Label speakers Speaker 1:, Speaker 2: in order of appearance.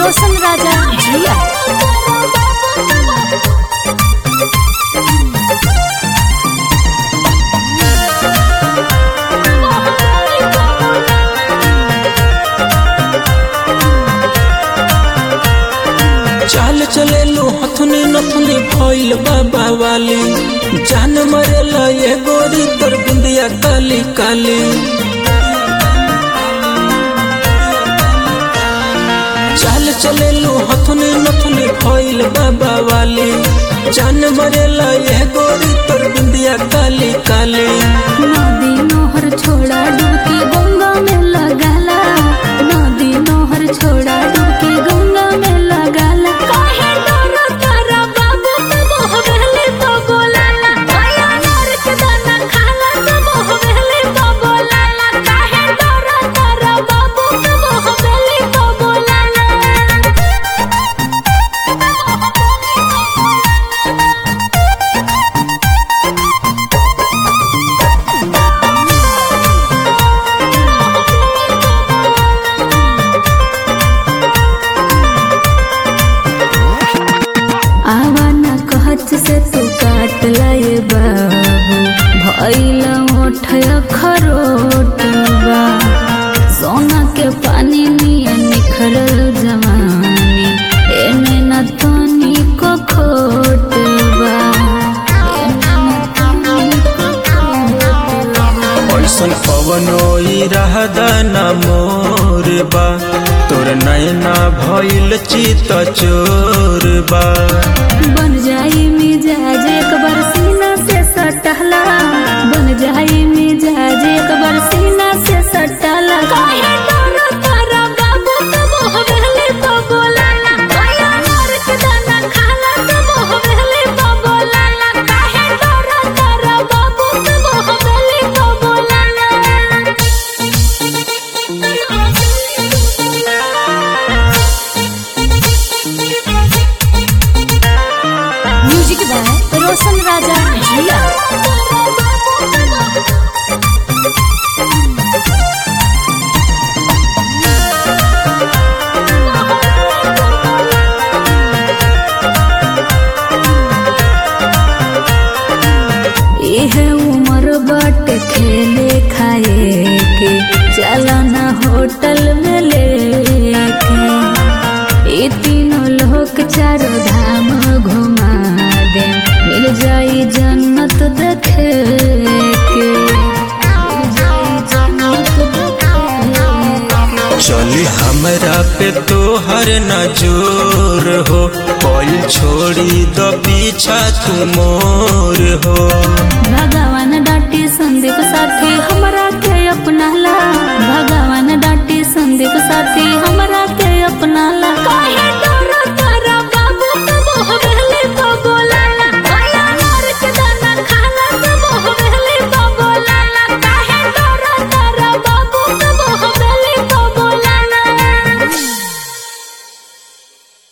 Speaker 1: रोशन राजा जिया
Speaker 2: चाल चले लो हथुनी नथुनी भइल बाबा वाली जान मरेला ये गोरी तोर बिंदिया काली काली चाल चले लो हथुनी नथुनी भइल बाबा वाली जान मरेला ये गोरी तोर बिंदिया काली काली
Speaker 1: नदी नोहर छोड़ा डुबकी गंगा में लगाला नदी नोहर छोड़ा डुबकी गंगा में लगाला काहे डरो तारा बाबू तब हवेली तो बोलाला काया नर के दाना खाला तब हवेली तो बोलाला काहे डरो तारा बाबू तब हवेली तो बोलाला आवा ना कहत से तू काट लाए बाबू भैला ओठया खरोटवा सोना के पानी निये निखरल जवानी एने न तनी को खोटवा एने न तनी को खोटवा
Speaker 2: ऐसन पवनो रहदा ना मोर बा तोर नैना भइल चित चोर बा
Speaker 1: बन जाई मिजाज एक बार सीना से सटहला बन जाई मिजाज एक बार सीना से सटहला काहे डरो तारा बाबू तब हवेली तो बोलाला काया नर के दाना खाला तब हवेली तो बोलाला काहे डरो तारा बाबू तब हवेली तो बोलाला म्यूजिक बाय रोशन राजा जिया यह उम्र बट खेले खाए के चलना होटल में लेके ये तीनों लोग चारों धाम घुमा दे मिल जाई जन्नत देखे के मिल जाई जन्नत देखे के।
Speaker 2: चली हमरा पे तोहर नजोर हो कोई छोड़ी द पीछा तू मोर हो
Speaker 1: भगवान डाटी संदीप साथी हमरा